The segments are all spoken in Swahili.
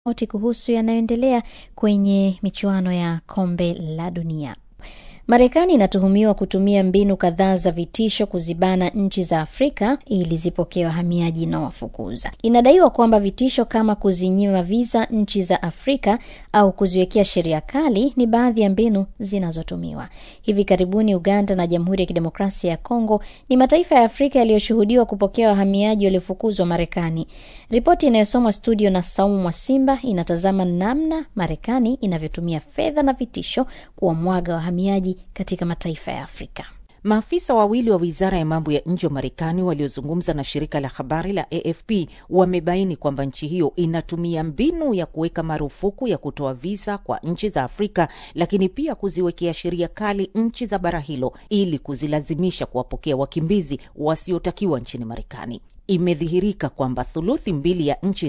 oti kuhusu yanayoendelea kwenye michuano ya kombe la dunia. Marekani inatuhumiwa kutumia mbinu kadhaa za vitisho kuzibana nchi za Afrika ili zipokee wahamiaji inaowafukuza. Inadaiwa kwamba vitisho kama kuzinyima viza nchi za Afrika au kuziwekea sheria kali ni baadhi ya mbinu zinazotumiwa. Hivi karibuni, Uganda na Jamhuri ya Kidemokrasia ya Kongo ni mataifa ya Afrika yaliyoshuhudiwa kupokea wahamiaji waliofukuzwa Marekani. Ripoti inayosomwa studio na Saumu Mwasimba inatazama namna Marekani inavyotumia fedha na vitisho kuwamwaga wahamiaji katika mataifa ya Afrika. Maafisa wawili wa wizara ya mambo ya nje wa Marekani waliozungumza na shirika la habari la AFP wamebaini kwamba nchi hiyo inatumia mbinu ya kuweka marufuku ya kutoa visa kwa nchi za Afrika, lakini pia kuziwekea sheria kali nchi za bara hilo ili kuzilazimisha kuwapokea wakimbizi wasiotakiwa nchini Marekani. Imedhihirika kwamba thuluthi mbili ya nchi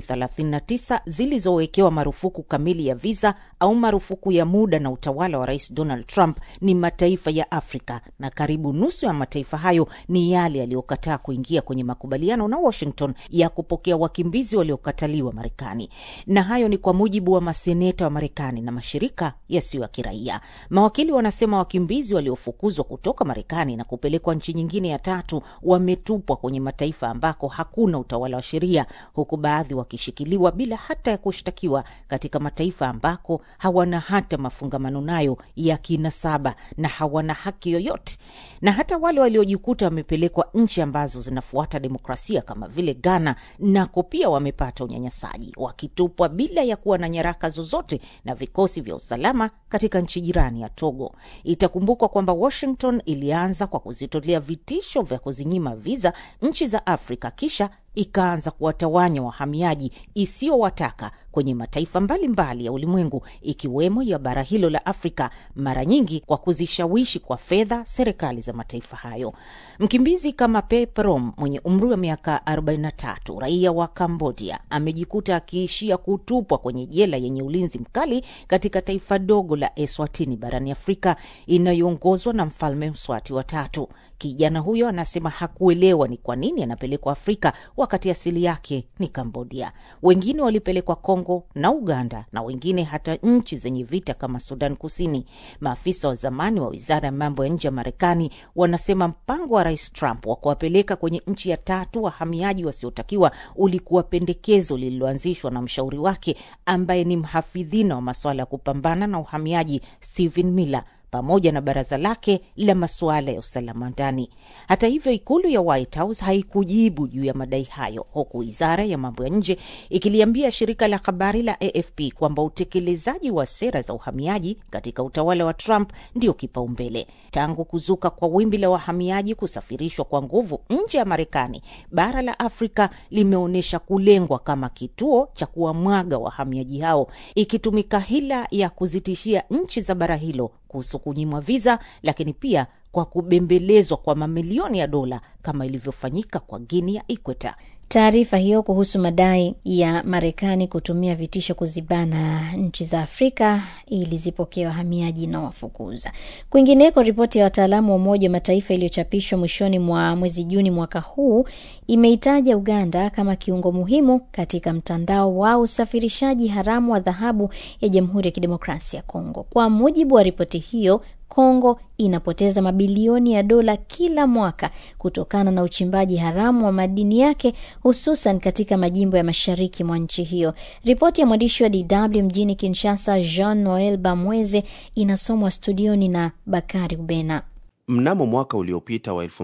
39 zilizowekewa marufuku kamili ya visa au marufuku ya muda na utawala wa Rais Donald Trump ni mataifa ya Afrika, na karibu nusu ya mataifa hayo ni yale yaliyokataa kuingia kwenye makubaliano na Washington ya kupokea wakimbizi waliokataliwa Marekani. Na hayo ni kwa mujibu wa maseneta wa Marekani na mashirika yasiyo ya kiraia. Mawakili wanasema wakimbizi waliofukuzwa kutoka Marekani na kupelekwa nchi nyingine ya tatu wametupwa kwenye mataifa ambako hakuna utawala wa sheria, huku baadhi wakishikiliwa bila hata ya kushtakiwa katika mataifa ambako hawana hata mafungamano nayo ya kinasaba na hawana haki yoyote. Na hata wale waliojikuta wamepelekwa nchi ambazo zinafuata demokrasia kama vile Ghana, nako pia wamepata unyanyasaji, wakitupwa bila ya kuwa na nyaraka zozote na vikosi vya usalama katika nchi jirani ya Togo. Itakumbukwa kwamba Washington ilianza kwa kuzitolea vitisho vya kuzinyima viza nchi za Afrika kisha ikaanza kuwatawanya wahamiaji isiyowataka kwenye mataifa mbalimbali mbali ya ulimwengu ikiwemo ya bara hilo la Afrika, mara nyingi kwa kuzishawishi kwa fedha serikali za mataifa hayo. Mkimbizi kama Pe Prom mwenye umri wa miaka 43, raia wa Kambodia, amejikuta akiishia kutupwa kwenye jela yenye ulinzi mkali katika taifa dogo la Eswatini barani Afrika inayoongozwa na mfalme Mswati wa tatu. Kijana huyo anasema hakuelewa ni kwa nini anapelekwa Afrika wakati asili yake ni Kambodia. Wengine walipelekwa Kongo na Uganda na wengine hata nchi zenye vita kama Sudan Kusini. Maafisa wa zamani wa wizara ya mambo ya nje ya Marekani wanasema mpango wa Rais Trump wa kuwapeleka kwenye nchi ya tatu wahamiaji wasiotakiwa ulikuwa pendekezo lililoanzishwa na mshauri wake ambaye ni mhafidhina wa masuala ya kupambana na uhamiaji Stephen Miller pamoja na baraza lake la masuala ya usalama ndani. Hata hivyo, ikulu ya White House haikujibu juu ya madai hayo, huku wizara ya mambo ya nje ikiliambia shirika la habari la AFP kwamba utekelezaji wa sera za uhamiaji katika utawala wa Trump ndio kipaumbele. Tangu kuzuka kwa wimbi la wahamiaji kusafirishwa kwa nguvu nje ya Marekani, bara la Afrika limeonyesha kulengwa kama kituo cha kuwamwaga wahamiaji hao, ikitumika hila ya kuzitishia nchi za bara hilo kuhusu kunyimwa viza, lakini pia kwa kubembelezwa kwa mamilioni ya dola kama ilivyofanyika kwa Guinea ya Ikweta. Taarifa hiyo kuhusu madai ya Marekani kutumia vitisho kuzibana nchi za Afrika ili zipokee wahamiaji na wafukuza. Kwingineko, ripoti ya wataalamu wa Umoja wa Mataifa iliyochapishwa mwishoni mwa mwezi Juni mwaka huu imeitaja Uganda kama kiungo muhimu katika mtandao wa usafirishaji haramu wa dhahabu ya Jamhuri ya Kidemokrasia ya Kongo. Kwa mujibu wa ripoti hiyo, Kongo inapoteza mabilioni ya dola kila mwaka kutokana na uchimbaji haramu wa madini yake hususan katika majimbo ya mashariki mwa nchi hiyo. Ripoti ya mwandishi wa DW mjini Kinshasa, Jean Noel Bamweze, inasomwa studioni na Bakari Ubena. Mnamo mwaka uliopita wa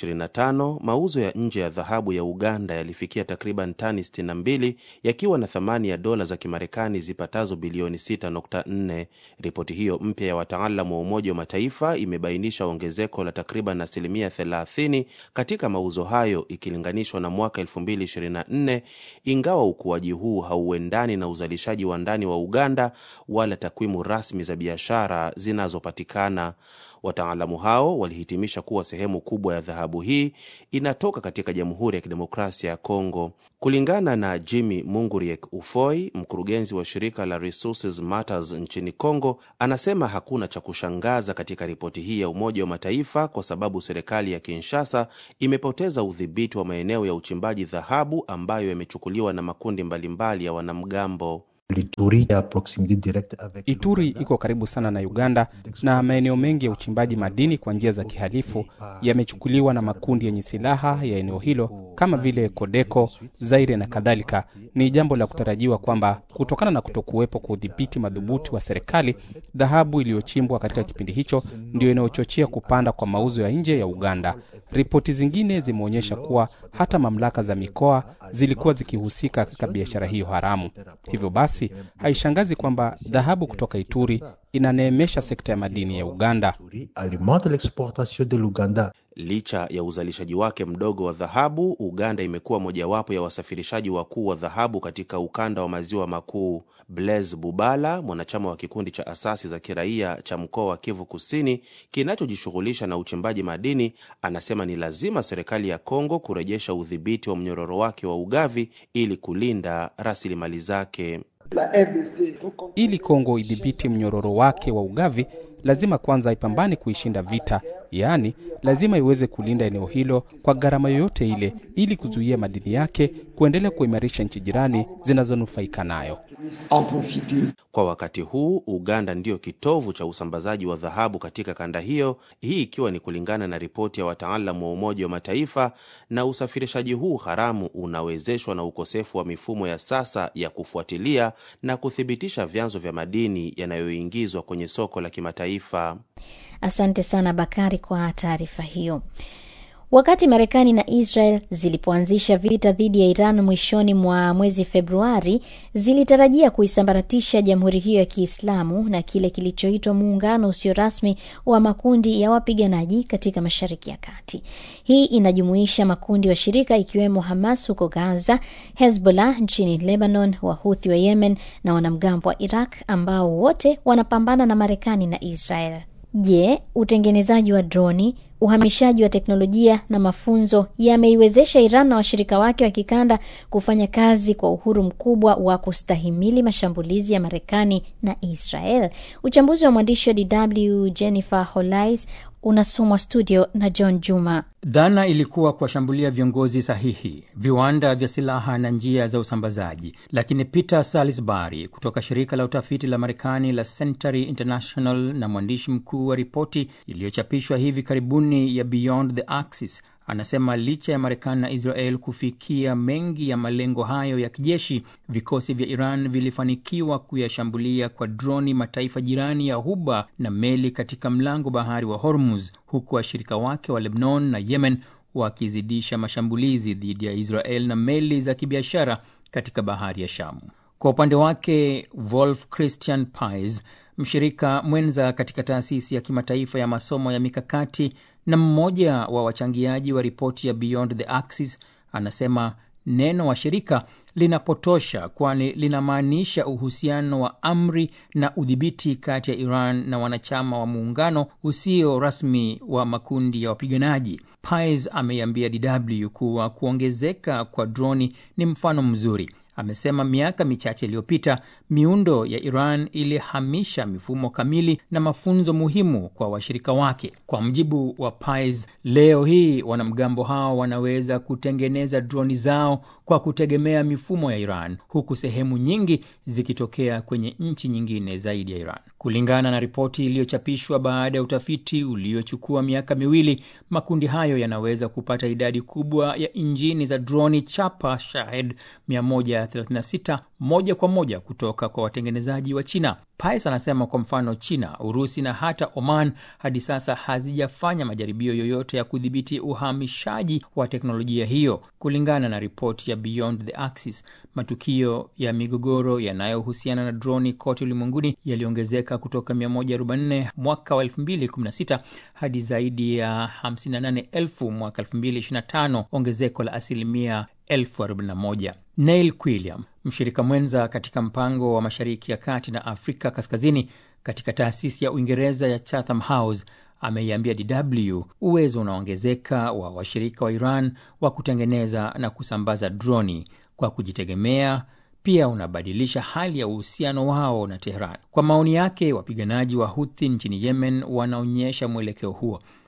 2025 mauzo ya nje ya dhahabu ya Uganda yalifikia takriban tani 62 yakiwa na thamani ya dola za Kimarekani zipatazo bilioni 6.4. Ripoti hiyo mpya ya wataalamu wa Umoja wa Mataifa imebainisha ongezeko la takriban asilimia 30 katika mauzo hayo ikilinganishwa na mwaka 2024, ingawa ukuaji huu hauendani na uzalishaji wa ndani wa Uganda wala takwimu rasmi za biashara zinazopatikana. Wataalamu hao walihitimisha kuwa sehemu kubwa ya dhahabu hii inatoka katika Jamhuri ya Kidemokrasia ya Kongo. Kulingana na Jimmy Munguriek Ufoi, mkurugenzi wa shirika la Resources Matters nchini Kongo, anasema hakuna cha kushangaza katika ripoti hii ya Umoja wa Mataifa kwa sababu serikali ya Kinshasa imepoteza udhibiti wa maeneo ya uchimbaji dhahabu ambayo yamechukuliwa na makundi mbalimbali ya wanamgambo. Ituri iko karibu sana na Uganda na maeneo mengi ya uchimbaji madini kwa njia za kihalifu yamechukuliwa na makundi yenye silaha ya eneo hilo kama vile Kodeko, Zaire na kadhalika. Ni jambo la kutarajiwa kwamba kutokana na kutokuwepo kwa udhibiti madhubuti wa serikali, dhahabu iliyochimbwa katika kipindi hicho ndio inayochochea kupanda kwa mauzo ya nje ya Uganda. Ripoti zingine zimeonyesha kuwa hata mamlaka za mikoa zilikuwa zikihusika katika biashara hiyo haramu. Hivyo basi haishangazi kwamba dhahabu kutoka Ituri inaneemesha sekta ya madini ya Uganda. Licha ya uzalishaji wake mdogo wa dhahabu, Uganda imekuwa mojawapo ya wasafirishaji wakuu wa dhahabu katika ukanda wa maziwa makuu. Blaise Bubala, mwanachama wa kikundi cha asasi za kiraia cha mkoa wa Kivu Kusini kinachojishughulisha na uchimbaji madini, anasema ni lazima serikali ya Kongo kurejesha udhibiti wa mnyororo wake wa ugavi ili kulinda rasilimali zake. Ili Kongo idhibiti mnyororo wake wa ugavi, lazima kwanza ipambane kuishinda vita, yaani lazima iweze kulinda eneo hilo kwa gharama yoyote ile, ili kuzuia madini yake kuendelea kuimarisha nchi jirani zinazonufaika nayo. Kwa wakati huu Uganda ndiyo kitovu cha usambazaji wa dhahabu katika kanda hiyo, hii ikiwa ni kulingana na ripoti ya wataalamu wa Umoja wa Mataifa. Na usafirishaji huu haramu unawezeshwa na ukosefu wa mifumo ya sasa ya kufuatilia na kuthibitisha vyanzo vya madini yanayoingizwa kwenye soko la kimataifa. Asante sana Bakari kwa taarifa hiyo. Wakati Marekani na Israel zilipoanzisha vita dhidi ya Iran mwishoni mwa mwezi Februari, zilitarajia kuisambaratisha jamhuri hiyo ya Kiislamu na kile kilichoitwa muungano usio rasmi wa makundi ya wapiganaji katika Mashariki ya Kati. Hii inajumuisha makundi washirika ikiwemo Hamas huko Gaza, Hezbollah nchini Lebanon, Wahuthi wa Yemen na wanamgambo wa Iraq ambao wote wanapambana na Marekani na Israel. Je, utengenezaji wa droni, uhamishaji wa teknolojia na mafunzo yameiwezesha Iran na washirika wake wa kikanda kufanya kazi kwa uhuru mkubwa wa kustahimili mashambulizi ya Marekani na Israel? Uchambuzi wa mwandishi wa DW Jennifer Holais unasomwa studio na John Juma. Dhana ilikuwa kuwashambulia viongozi sahihi, viwanda vya silaha na njia za usambazaji, lakini Peter Salisbury kutoka shirika la utafiti la Marekani la Century International na mwandishi mkuu wa ripoti iliyochapishwa hivi karibuni ya Beyond the Axis anasema licha ya Marekani na Israel kufikia mengi ya malengo hayo ya kijeshi, vikosi vya Iran vilifanikiwa kuyashambulia kwa droni mataifa jirani ya Ghuba na meli katika mlango bahari wa Hormuz, huku washirika wake wa Lebanon na Yemen wakizidisha mashambulizi dhidi ya Israel na meli za kibiashara katika bahari ya Shamu. Kwa upande wake, Wolf Christian Pies, mshirika mwenza katika taasisi ya kimataifa ya masomo ya mikakati na mmoja wa wachangiaji wa ripoti ya Beyond the Axis, anasema neno washirika linapotosha, kwani linamaanisha uhusiano wa amri na udhibiti kati ya Iran na wanachama wa muungano usio rasmi wa makundi ya wapiganaji. Pies ameiambia DW kuwa kuongezeka kwa droni ni mfano mzuri. Amesema miaka michache iliyopita miundo ya Iran ilihamisha mifumo kamili na mafunzo muhimu kwa washirika wake. Kwa mjibu wa Pies, leo hii wanamgambo hao wanaweza kutengeneza droni zao kwa kutegemea mifumo ya Iran, huku sehemu nyingi zikitokea kwenye nchi nyingine zaidi ya Iran. Kulingana na ripoti iliyochapishwa baada ya utafiti uliochukua miaka miwili, makundi hayo yanaweza kupata idadi kubwa ya injini za droni chapa Shahed 136 moja kwa moja kutoka kwa watengenezaji wa China. Pais anasema kwa mfano, China, Urusi na hata Oman hadi sasa hazijafanya majaribio yoyote ya kudhibiti uhamishaji wa teknolojia hiyo. Kulingana na ripoti ya Beyond the Axis, matukio ya migogoro yanayohusiana na droni kote ulimwenguni yaliongezeka kutoka 144 mwaka wa 2016 hadi zaidi ya 58,000 mwaka 2025, ongezeko la asilimia 41. Neil Quilliam, mshirika mwenza katika mpango wa Mashariki ya Kati na Afrika Kaskazini katika taasisi ya Uingereza ya Chatham House, ameiambia DW uwezo unaongezeka wa washirika wa Iran wa kutengeneza na kusambaza droni kwa kujitegemea pia unabadilisha hali ya uhusiano wao na Tehran. Kwa maoni yake, wapiganaji wa Huthi nchini Yemen wanaonyesha mwelekeo huo.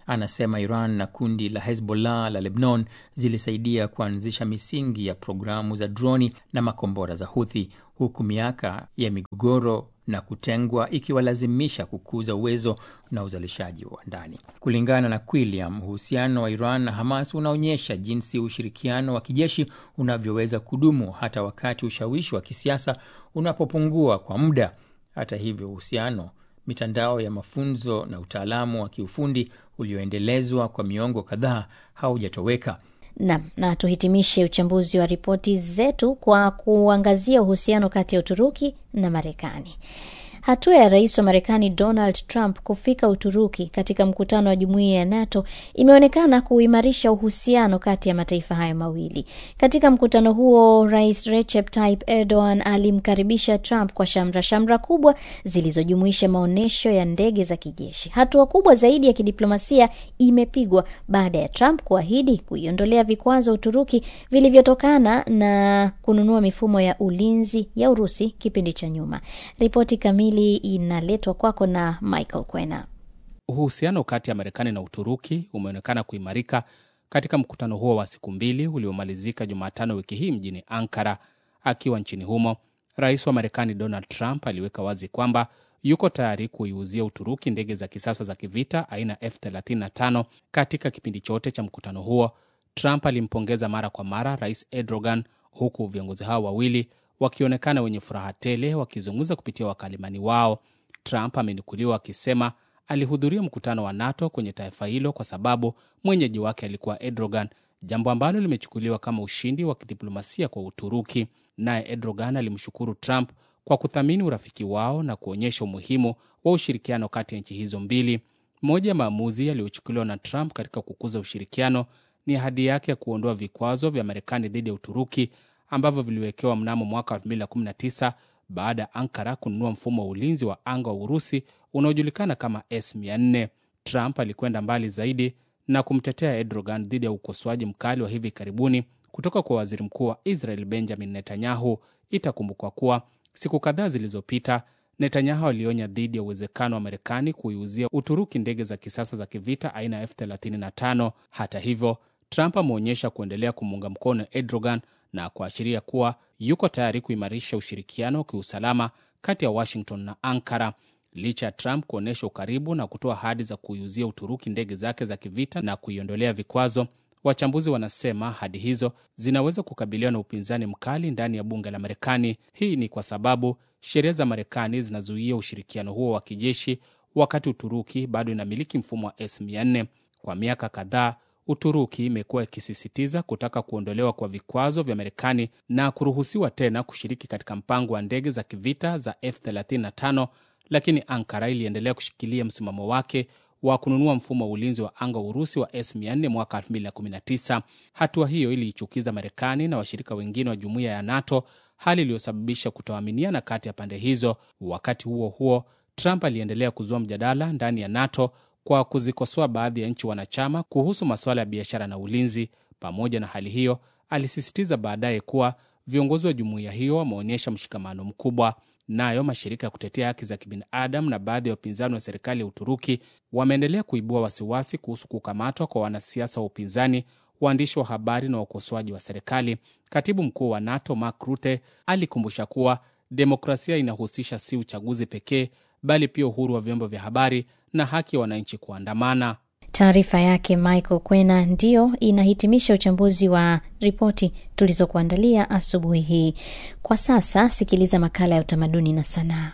Anasema Iran na kundi la Hezbollah la Lebanon zilisaidia kuanzisha misingi ya programu za droni na makombora za Huthi, huku miaka ya migogoro na kutengwa ikiwalazimisha kukuza uwezo na uzalishaji wa ndani. Kulingana na Quilliam, uhusiano wa Iran na Hamas unaonyesha jinsi ushirikiano wa kijeshi unavyoweza kudumu hata wakati ushawishi wa kisiasa unapopungua kwa muda. Hata hivyo, uhusiano, mitandao ya mafunzo na utaalamu wa kiufundi ulioendelezwa kwa miongo kadhaa haujatoweka. Nam, na tuhitimishe uchambuzi wa ripoti zetu kwa kuangazia uhusiano kati ya Uturuki na Marekani. Hatua ya rais wa Marekani Donald Trump kufika Uturuki katika mkutano wa jumuiya ya NATO imeonekana kuimarisha uhusiano kati ya mataifa hayo mawili. Katika mkutano huo, Rais Recep Tayyip Erdogan alimkaribisha Trump kwa shamra shamra kubwa zilizojumuisha maonyesho ya ndege za kijeshi. Hatua kubwa zaidi ya kidiplomasia imepigwa baada ya Trump kuahidi kuiondolea vikwazo Uturuki vilivyotokana na kununua mifumo ya ulinzi ya Urusi kipindi cha nyuma. Ripoti kamili inaletwa kwako na Michael Kwena. Uhusiano kati ya Marekani na Uturuki umeonekana kuimarika katika mkutano huo wa siku mbili uliomalizika Jumatano wiki hii mjini Ankara. Akiwa nchini humo, rais wa Marekani Donald Trump aliweka wazi kwamba yuko tayari kuiuzia Uturuki ndege za kisasa za kivita aina F35. Katika kipindi chote cha mkutano huo, Trump alimpongeza mara kwa mara rais Erdogan, huku viongozi hao wawili wakionekana wenye furaha tele wakizungumza kupitia wakalimani wao. Trump amenukuliwa akisema alihudhuria mkutano wa NATO kwenye taifa hilo kwa sababu mwenyeji wake alikuwa Erdogan, jambo ambalo limechukuliwa kama ushindi wa kidiplomasia kwa Uturuki. Naye Erdogan alimshukuru Trump kwa kuthamini urafiki wao na kuonyesha umuhimu wa ushirikiano kati ya nchi hizo mbili. Moja ya maamuzi yaliyochukuliwa na Trump katika kukuza ushirikiano ni ahadi yake ya kuondoa vikwazo vya Marekani dhidi ya Uturuki ambavyo viliwekewa mnamo mwaka 2019 baada ya Ankara kununua mfumo wa ulinzi wa anga wa Urusi unaojulikana kama S400. Trump alikwenda mbali zaidi na kumtetea Erdogan dhidi ya ukosoaji mkali wa hivi karibuni kutoka kwa waziri mkuu wa Israel Benjamin Netanyahu. Itakumbukwa kuwa siku kadhaa zilizopita Netanyahu alionya dhidi ya uwezekano wa Marekani kuiuzia Uturuki ndege za kisasa za kivita aina ya F35. Hata hivyo, Trump ameonyesha kuendelea kumuunga mkono Erdogan na kuashiria kuwa yuko tayari kuimarisha ushirikiano wa kiusalama kati ya Washington na Ankara. Licha ya Trump kuonyesha ukaribu na kutoa ahadi za kuiuzia Uturuki ndege zake za kivita na kuiondolea vikwazo, wachambuzi wanasema ahadi hizo zinaweza kukabiliwa na upinzani mkali ndani ya bunge la Marekani. Hii ni kwa sababu sheria za Marekani zinazuia ushirikiano huo wa kijeshi, wakati Uturuki bado inamiliki mfumo wa S400. Kwa miaka kadhaa Uturuki imekuwa ikisisitiza kutaka kuondolewa kwa vikwazo vya Marekani na kuruhusiwa tena kushiriki katika mpango wa ndege za kivita za F35, lakini Ankara iliendelea kushikilia msimamo wake wa kununua mfumo wa ulinzi wa anga wa Urusi wa S400 mwaka 2019. Hatua hiyo iliichukiza Marekani na washirika wengine wa jumuiya ya NATO, hali iliyosababisha kutoaminiana kati ya pande hizo. Wakati huo huo, Trump aliendelea kuzua mjadala ndani ya NATO kwa kuzikosoa baadhi ya nchi wanachama kuhusu masuala ya biashara na ulinzi. Pamoja na hali hiyo, alisisitiza baadaye kuwa viongozi wa jumuiya hiyo wameonyesha mshikamano mkubwa. Nayo mashirika ya kutetea haki za kibinadamu na baadhi ya wapinzani wa serikali ya Uturuki wameendelea kuibua wasiwasi kuhusu kukamatwa kwa wanasiasa wa upinzani, waandishi wa habari na wakosoaji wa serikali. Katibu mkuu wa NATO Mark Rutte alikumbusha kuwa demokrasia inahusisha si uchaguzi pekee bali pia uhuru wa vyombo vya habari na haki ya wananchi kuandamana. Taarifa yake Michael Kwena ndiyo inahitimisha uchambuzi wa ripoti tulizokuandalia asubuhi hii. Kwa sasa sikiliza makala ya utamaduni na sanaa.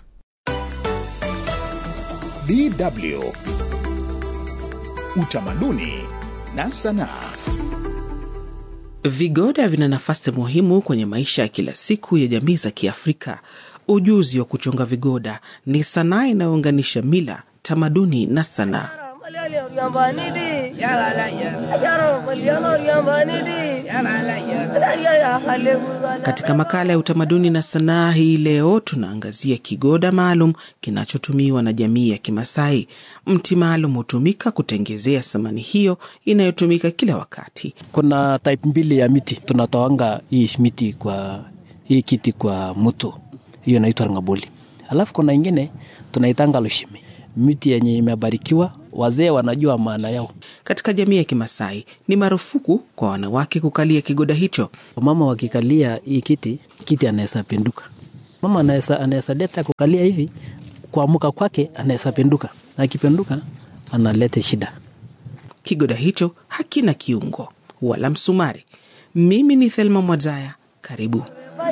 DW Utamaduni na sanaa. Vigoda vina nafasi muhimu kwenye maisha ya kila siku ya jamii za Kiafrika. Ujuzi wa kuchonga vigoda ni sanaa inayounganisha mila, tamaduni na sanaa. Katika makala ya utamaduni na sanaa hii leo tunaangazia kigoda maalum kinachotumiwa na jamii ya Kimasai. Mti maalum hutumika kutengezea samani hiyo inayotumika kila wakati. Kuna type mbili ya miti tunatoanga hii miti kwa hii kiti kwa mto, hiyo inaitwa ngaboli. Alafu kuna ingine tunaitanga lushimi. miti yenye imebarikiwa, wazee wanajua maana yao. Katika jamii ya Kimasai ni marufuku kwa wanawake kukalia kigoda hicho. Mama wakikalia hii kiti, kiti anaweza pinduka. Mama anaweza anaweza leta kukalia hivi, kuamuka kwake anaweza pinduka, na akipinduka analeta shida. Kigoda hicho hakina kiungo wala msumari. Mimi ni Thelma Mwadzaya, karibu.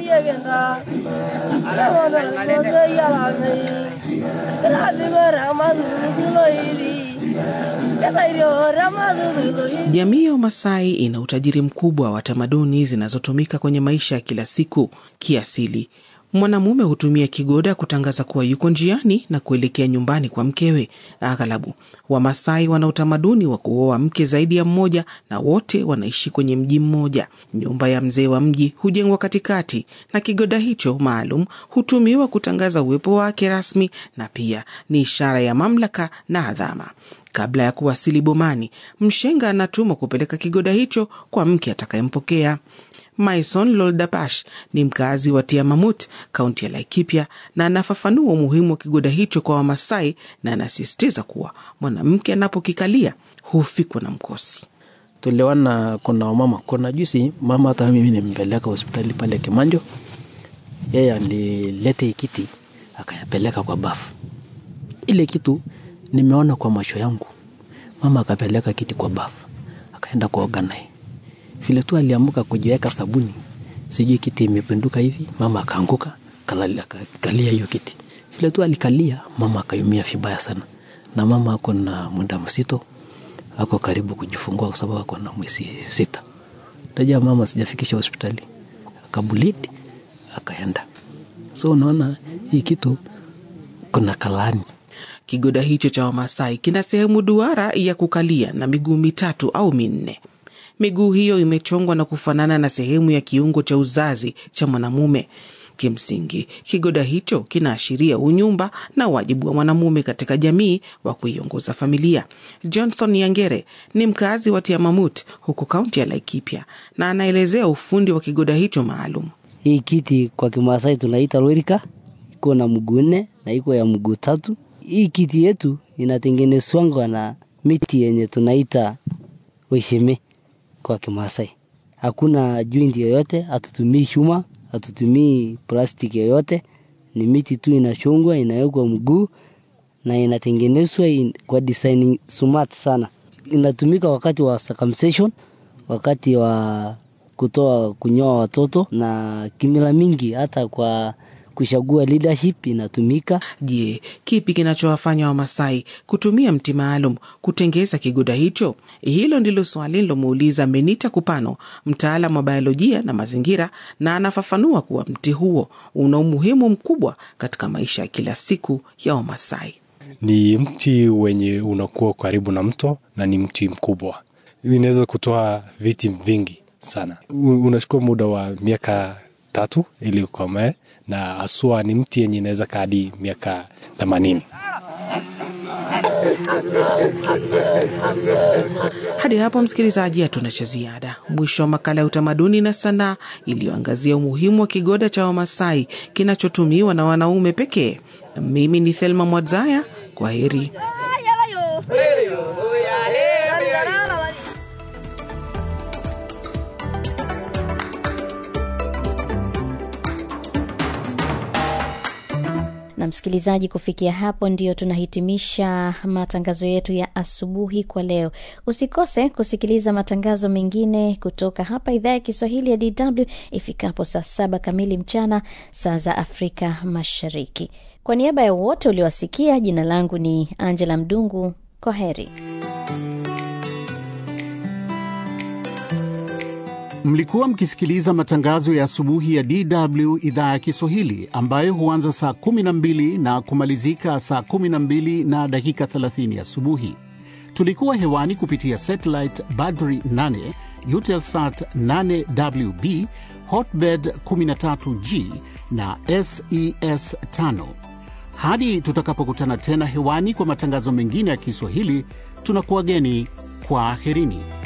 Jamii ya Wamasai ina utajiri mkubwa wa tamaduni zinazotumika kwenye maisha ya kila siku. Kiasili, mwanamume hutumia kigoda kutangaza kuwa yuko njiani na kuelekea nyumbani kwa mkewe. Aghalabu Wamasai wana utamaduni wa kuoa mke zaidi ya mmoja, na wote wanaishi kwenye mji mmoja. Nyumba ya mzee wa mji hujengwa katikati, na kigoda hicho maalum hutumiwa kutangaza uwepo wake rasmi, na pia ni ishara ya mamlaka na adhama. Kabla ya kuwasili bomani, mshenga anatumwa kupeleka kigoda hicho kwa mke atakayempokea. Maison Loldapash ni mkazi wa Tiamamut, kaunti ya Laikipia, na anafafanua umuhimu wa kigoda hicho kwa Wamasai na anasisitiza kuwa mwanamke anapokikalia hufikwa na mkosi. Tuliona kuna wamama, kuna juzi mama, hata mimi nimpeleka hospitali pale Kimanjo, yeye alilete hii kiti akayapeleka kwa bafu. Ile kitu nimeona kwa macho yangu, mama akapeleka kiti kwa bafu, akaenda kuoga naye vile tu aliamuka kujiweka sabuni, sijui kiti imepinduka hivi, mama akaanguka akakalia hiyo kiti. Vile tu alikalia, mama akayumia vibaya sana, na mama ako na muda msito, ako karibu kujifungua kwa sababu ako na mwezi sita. Tajua mama sijafikisha hospitali, akabulidi akaenda. So unaona hii kitu kuna kalani Kigoda hicho cha Wamasai kina sehemu duara ya kukalia na miguu mitatu au minne. Miguu hiyo imechongwa na kufanana na sehemu ya kiungo cha uzazi cha mwanamume. Kimsingi, kigoda hicho kinaashiria unyumba na wajibu wa mwanamume katika jamii wa kuiongoza familia. Johnson Yangere ni mkazi wa Tiamamut huko kaunti ya Laikipia na anaelezea ufundi wa kigoda hicho maalum. Hii kiti kwa Kimasai tunaita lorika, iko na mguu nne na iko ya mguu tatu. Hii kiti yetu inatengenezwangwa na miti yenye tunaita wesheme kwa Kimasai. Hakuna joint yoyote, hatutumii chuma, hatutumii plastiki yoyote, ni miti tu inachongwa, inawekwa mguu na inatengenezwa in, kwa design smart sana. Inatumika wakati wa circumcision, wakati wa kutoa kunyoa watoto na kimila mingi, hata kwa kuchagua leadership inatumika. Je, kipi kinachowafanya Wamasai kutumia mti maalum kutengeza kigoda hicho? Hilo ndilo swali lilomuuliza Menita Kupano, mtaalamu wa biolojia na mazingira, na anafafanua kuwa mti huo una umuhimu mkubwa katika maisha ya kila siku ya Wamasai. Ni mti wenye unakuwa karibu na mto na ni mti mkubwa, inaweza kutoa viti vingi sana. Unachukua muda wa miaka tatu ili ukomee, na haswa ni mti yenye inaweza kaa hadi miaka themanini. Hadi hapo msikilizaji, hatuna cha ziada. Mwisho wa makala ya utamaduni na sanaa iliyoangazia umuhimu wa kigoda cha Wamasai kinachotumiwa na wanaume pekee. Mimi ni Thelma Mwadzaya, kwa heri. na msikilizaji, kufikia hapo ndio tunahitimisha matangazo yetu ya asubuhi kwa leo. Usikose kusikiliza matangazo mengine kutoka hapa idhaa ya Kiswahili ya DW ifikapo saa saba kamili mchana saa za Afrika Mashariki. Kwa niaba ya wote uliowasikia, jina langu ni Angela Mdungu. Kwa heri. Mlikuwa mkisikiliza matangazo ya asubuhi ya DW idhaa ya Kiswahili ambayo huanza saa 12 na kumalizika saa 12 na dakika 30 asubuhi. Tulikuwa hewani kupitia satellite Badri 8, Eutelsat 8WB, Hotbird 13G na SES 5. Hadi tutakapokutana tena hewani kwa matangazo mengine ya Kiswahili, tunakuwageni kwa aherini.